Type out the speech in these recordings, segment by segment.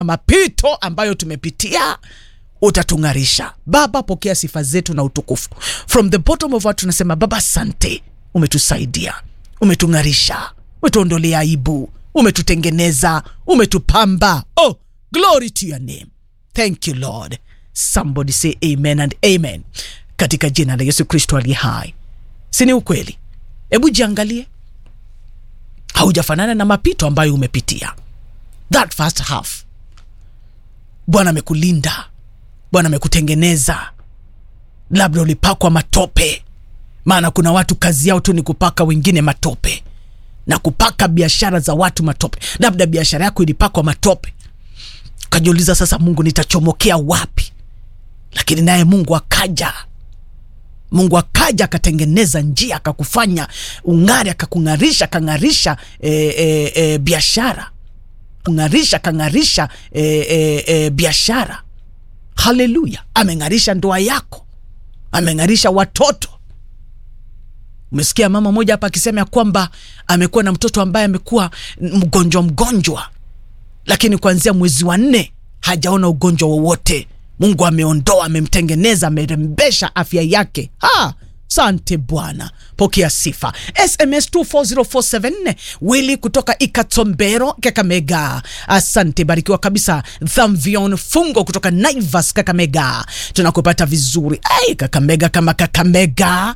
mapito ambayo tumepitia utatung'arisha baba pokea sifa zetu na utukufu from the bottom of our tunasema baba asante umetusaidia umetung'arisha umetuondolea aibu umetutengeneza umetupamba oh glory to your name thank you lord somebody say amen and amen katika jina la yesu kristo aliye hai sini ukweli hebu jiangalie haujafanana na mapito ambayo umepitia that first half bwana amekulinda bwana amekutengeneza labda ulipakwa matope maana kuna watu kazi yao tu ni kupaka wengine matope na kupaka biashara za watu matope labda biashara yako ilipakwa matope ukajiuliza sasa mungu nitachomokea wapi lakini naye mungu akaja mungu akaja akatengeneza njia akakufanya ung'ari akakung'arisha akang'arisha e, e, e, biashara kung'arisha akang'arisha e, e, e, biashara haleluya ameng'arisha ndoa yako ameng'arisha watoto umesikia mama moja hapa akisema ya kwamba amekuwa na mtoto ambaye amekuwa mgonjwa mgonjwa lakini kuanzia mwezi wa nne hajaona ugonjwa wowote mungu ameondoa amemtengeneza amerembesha afya yake ha sante bwana pokea sifa sms 24047 wili kutoka ikatombero kakamega asante barikiwa kabisa thamvion fungo kutoka naivas kakamega tunakupata vizuri ai kakamega kama kakamega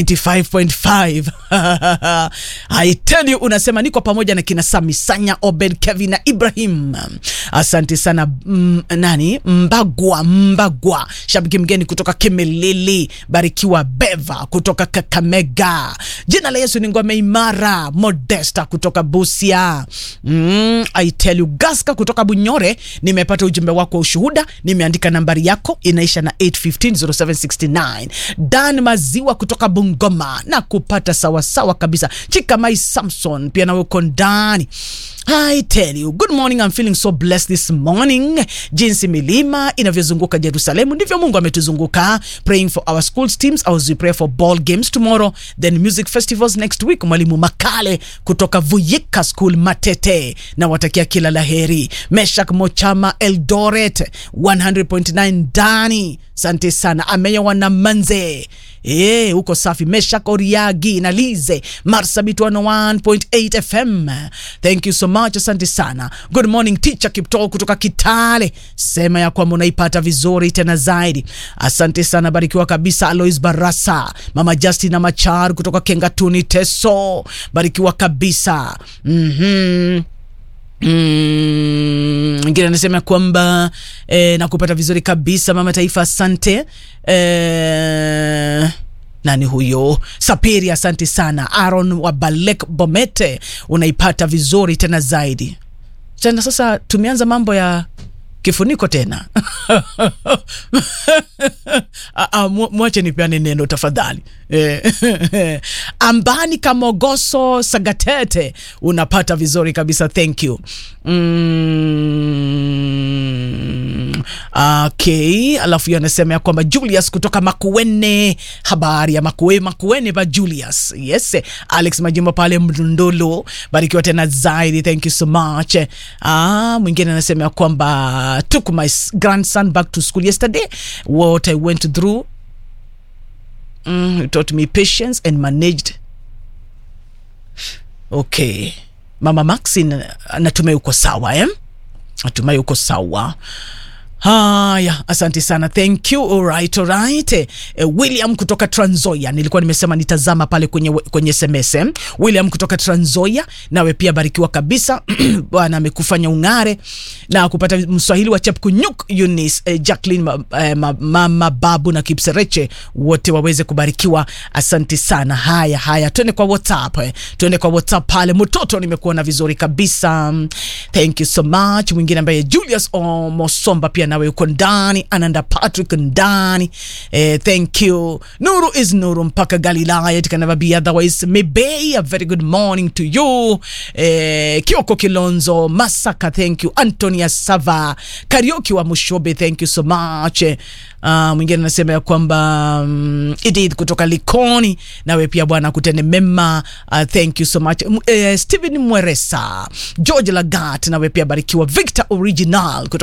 95.5 I tell you unasema niko pamoja na kina samisanya obed kevin na ibrahim asante sana mm, nani mbagwa mbagwa shabiki mgeni kutoka kimilili barikiwa beva kutoka kakamega jina la yesu ni ngome imara modesta kutoka busia mm, I tell you gaska kutoka bunyore nimepata ujumbe wako wa ushuhuda nimeandika nambari yako inaisha na 8150769 dan maziwa kutoka bungoma na kupata sawasawa kabisa chikamai samson pia nawe uko ndani I tell you, good morning. I'm feeling so blessed this morning. Jinsi milima inavyozunguka Jerusalemu ndivyo Mungu ametuzunguka. Praying for our schools teams as we pray for ball games tomorrow, then music festivals next week. Mwalimu Makale kutoka Vuyika School Matete na watakia kila laheri. Meshak Mochama Eldoret 100.9 Dani, sante sana. Ameya wana manze Eh, huko safi. Meshak Oriagi na Lize Marsabit 101.8 FM. Thank you so much, asante sana. Good morning teacher Kiptoo kutoka Kitale, sema ya kwamba unaipata vizuri tena zaidi. Asante sana, barikiwa kabisa. Alois Barasa, mama Justina Machar kutoka Kengatuni Teso, barikiwa kabisa. mm-hmm. Mm, ngine anasema kwamba eh, nakupata vizuri kabisa mama taifa, asante eh, nani huyo sapiri asante sana aron wa balek bomete unaipata vizuri tena zaidi tena sasa tumeanza mambo ya kifuniko tena Ah, ah, mu- mwache nipeane neno tafadhali Eh, ambani kamogoso sagatete unapata vizuri kabisa thank you mm, okay alafu hiyo anasema ya kwamba julius kutoka makuene habari ya makue makuene pa julius yes alex majimbo pale mdundulu barikiwa tena zaidi thank you so much ah, mwingine anasema ya kwamba took my s- grandson back to school yesterday what i went through mm, he taught me patience and managed okay mama maxin natumai uko sawa eh? natumai uko sawa haya asante sana thank you alright, alright. Eh, william kutoka tranzoya nilikuwa nimesema nitazama pale kwenye, kwenye sms eh. william kutoka tranzoya nawe pia barikiwa kabisa bwana amekufanya ung'are na kupata mswahili wa chepkunyuk unis eh, jacklin ma, eh, ma, mama babu na kipsereche wote waweze kubarikiwa asante sana haya haya tuende kwa whatsapp eh. tuende kwa whatsapp pale mtoto nimekuona vizuri kabisa thank you so much mwingine ambaye julius omosomba pia nawe uko ndani ananda patrick ndani eh, thank you nuru is nuru mpaka galilaya it can never be otherwise mebei a very good morning to you eh, kioko kilonzo masaka thank you antonia sava karioki wa mushobe thank you so much uh, mwingine anasema ya kwamba um, edith kutoka likoni nawe pia bwana kutende mema uh, thank you so much M eh, stephen mweresa george lagat nawe pia barikiwa victor original kutoka